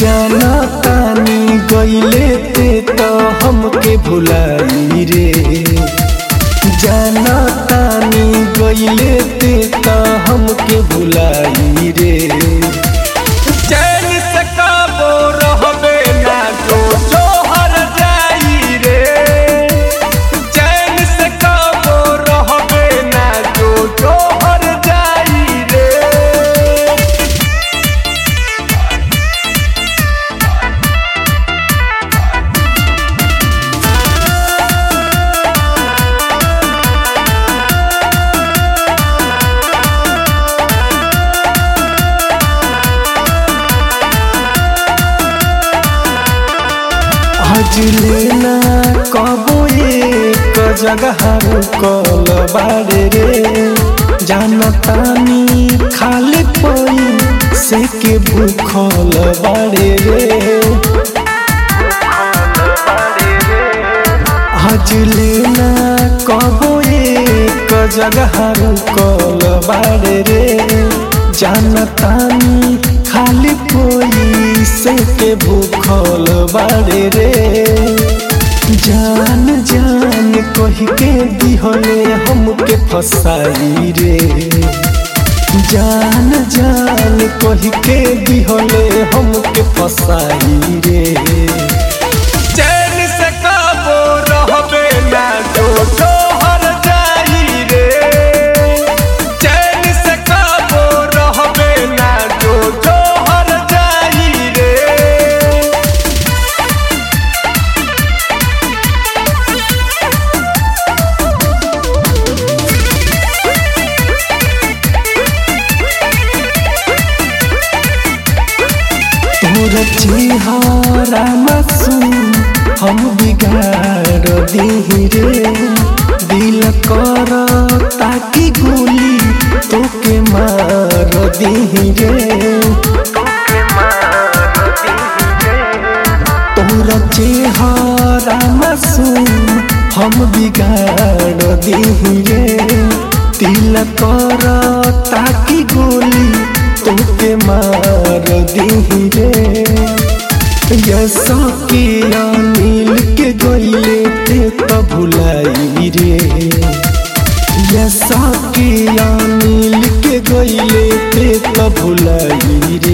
जाना तानी गईले ते तो हमके भुलाई रे जाना तानी गईले ते तो हमके भुलाई रे चैन से काबो रहबे ना जो जोहर जाई रे चैन से काबो रहबे ना जो जोहर जाई रे आज लेना कबो एक जगह रुकल बाड़े रे जानतानी खाली पई से के भूखल बाड़े रे आज लेना कबो एक जगह रुकल बाड़े रे जानतानी खाली कोई से के भूखल बाड़े रे जान जान कही के दिहले हमके फसाई रे जान जान कही के दिहले हमके फसाई रे चैन से काबो रहबे ना जो जोहर जाई रे चैन से काबो रहबे ना जो जोहर जाई रे तोर चेहरा मासूम हम बिगाड़ दी रे दिल कर ताकि गोली तोके मार दी रे तोर चेहरा मासूम हम बिगाड़ दी रे दिल कर ताकि गोली तोके मार दी रे यसा के नील के गईले ते तो भुलाई रे यसा के नील के गईले ते तो भुलाई रे